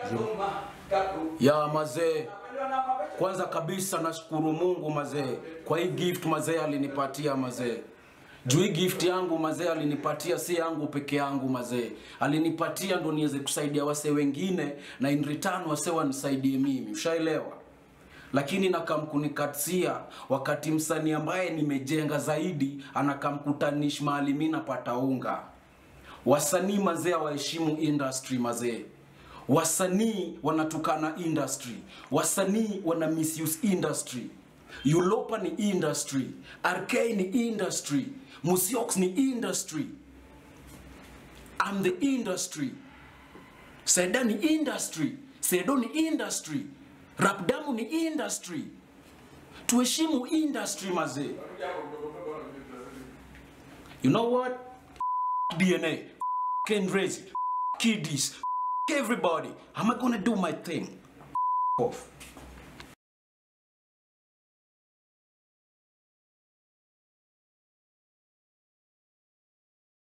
ya mazee kwanza kabisa nashukuru mungu mazee kwa hii gift mazee alinipatia mazee juu hii gift yangu mazee alinipatia si yangu peke yangu mazee alinipatia ndo niweze kusaidia wase wengine na in return wase wanisaidie mimi ushaelewa lakini nakamkunikatia wakati msanii ambaye nimejenga zaidi anakamkutanish mahali mi napata unga wasanii mazee waheshimu industry mazee wasanii wanatukana industry wasanii wana misuse industry ulopa ni industry rk ni industry musiox ni industry I'm the industry seda ni industry sedo ni industry rapdamu ni industry tuheshimu industry mazee you know what dna kendrazy kiddies everybody am i gonna do my thing off